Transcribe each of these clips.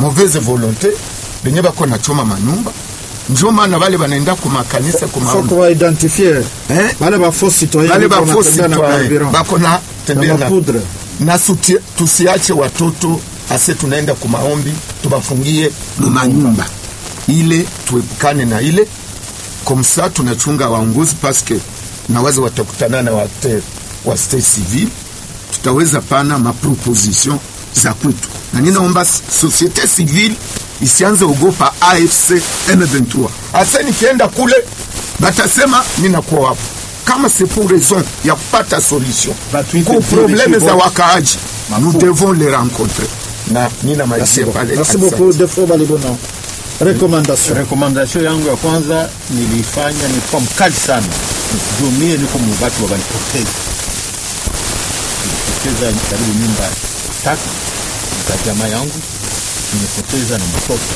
mauvaise volonté benye bako nachoma manyumba njo maana bale banaenda kumakanisa faut kumaombi kuwaidentifie Eh? wale ba faux citoyen bale biko bafo wanatembea na citoyen carburant bako na na tembea na mapoudre na suti- tusiache watoto ase tunaenda kumaombi tubafungie mumanyumba ile tuepukane na ile komsa tunachunga waongozi paske nawaza watakutana na wakter wa state civil tutaweza pana maproposition za kwetu na ninaomba s- societe civile isianze ogopa afc m23 ase nikienda kule batasema ninakuwa wapo kama c'est pour raison ya kupata solution Batuite ku vile probleme za kibo- wakaaji nous devons les rencontrer na ninamalizia pale merci Asante. beaucoup defo balibona recommandation rekomandasio yangu ya kwanza nilifanya nilikuwa mkali sana juu mie niko mubatu wabanipoteza nilipoteza karibu nyumba tatu za jamaa yangu nimepoteza na mtoto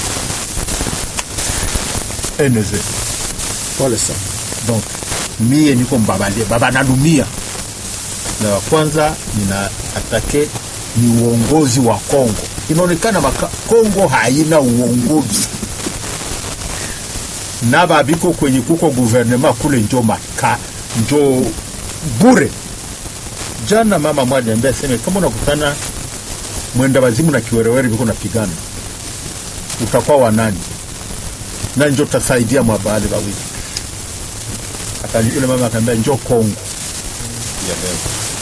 eneze pole sana donc mie niko mbabalia baba nalumia na wa kwanza nina atake ni uongozi wa Kongo. Inaonekana maka, Kongo haina uongozi na babiko kwenye kuko guvernema kule njo maka njo bure. Jana mama mmoja niambia sema kama unakutana mwenda wazimu na kiwerewere viko napigana, utakuwa wa nani? Na njo tasaidia mwabali wawili Akani, yule mama akaambia njoo Kongo ya leo.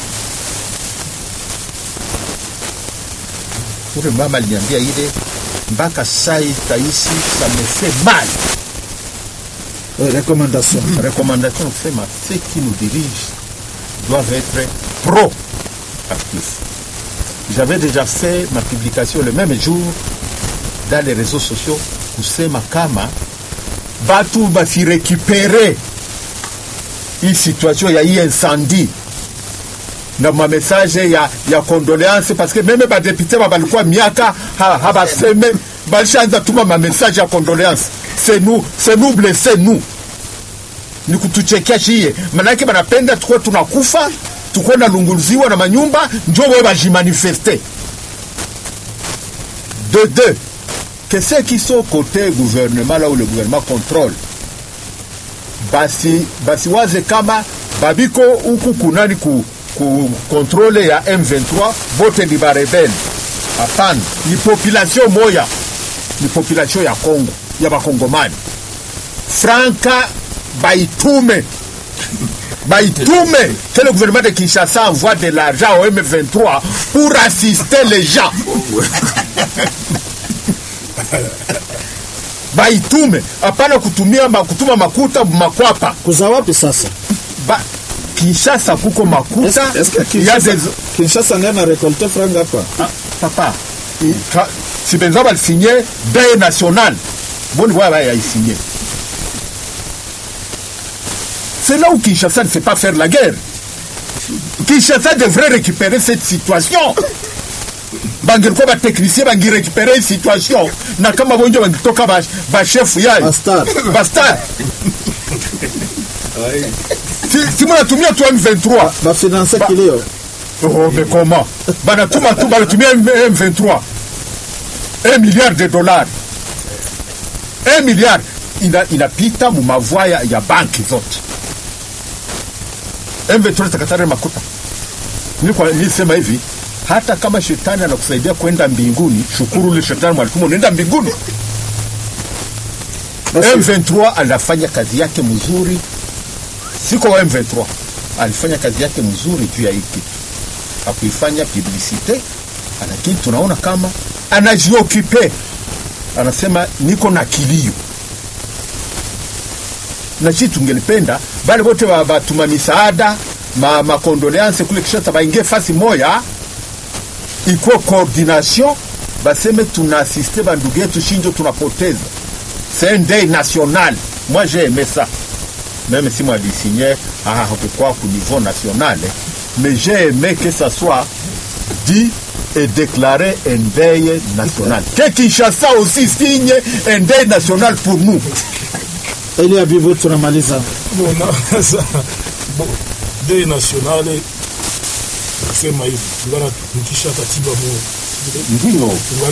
Ule mama aliniambia ile mpaka sai taishi ça me fait mal. Euh, recommandation Recommandation kusema ceux qui nous dirigent doivent être pro-actifs. J'avais déjà fait ma publication le même jour dans les réseaux sociaux kusema kama batu bafirekipere hii situation ya hii incendie na mamessage ya, ya condoléance parce que meme badepute ba balikuwa miaka ha- habaseme balishaanza tuma mamessage ya condoléance c'est nous c'est nous blessé nous ni kutuchekea shie manake banapenda tukuwe tunakufa tukuwe nalunguziwa na manyumba njo we bajimanifeste de deux que ceux qui sont côté gouvernement là où le gouvernement contrôle basi basiwaze kama babiko huku kunani ku, ku kontrole ya M23 bote ni barebele. Hapana, ni population moya, ni population ya Kongo ya bakongomani. Franka baitume baitume que le gouvernement de Kinshasa envoie de l'argent au M23 pour assister les gens. baitume hapana kutumia ma, kutuma makuta makwapa kuza wapi sasa ba, Kinshasa kuko makuta Est-ce- est-ce que il y a Kinshasa- des kinshasa ndiye na récolté franga hapa ah, papa i- ka- si benza balisinye deuil national boni bwa baya isinye c'est là où Kinshasa ne sait pas faire la guerre Kinshasa devrait récupérer cette situation bangilikuwa batechnicien bangirekipere hii situation na kama bonjo bangitoka ba- bashefu yayo Bastar. bastar si, si munatumia tu M23 bafinanse Ba- kilio Oh, mais comment banatuma tu banatumia M- M23 un milliard de dollars un milliard ina, inapita mumavua ya, ya banki zote M23 takatare makuta nilikuwa nilisema hivi hata kama shetani anakusaidia kwenda mbinguni shukuru ule shetani mwalituma unaenda mbinguni Basi- M23 anafanya kazi yake mzuri, siko wa M23 alifanya kazi yake mzuri juu ya hii kitu, hakuifanya publicite, lakini tunaona kama anajiokipe, anasema niko na kilio na sisi tungelipenda bale wote wa- batuma misaada ma, makondoleanse kule Kinshasa baingie fasi moya, ikuwe coordination, baseme tunaasiste bandugu yetu shinjo tunapoteza c'est un deuil national. Moi, j'ai aimé ça. Même si moi, j'ai signé à quoi au niveau national, hein. mais j'ai aimé que ça soit dit et déclaré un deuil national. Que Kinshasa aussi signe un deuil national pour nous. ili ya bivu tunamaliza Bon, na- sa- bon, dei nationale nasema hivi tulikuwa tunatumikisha katiba mo Ndio.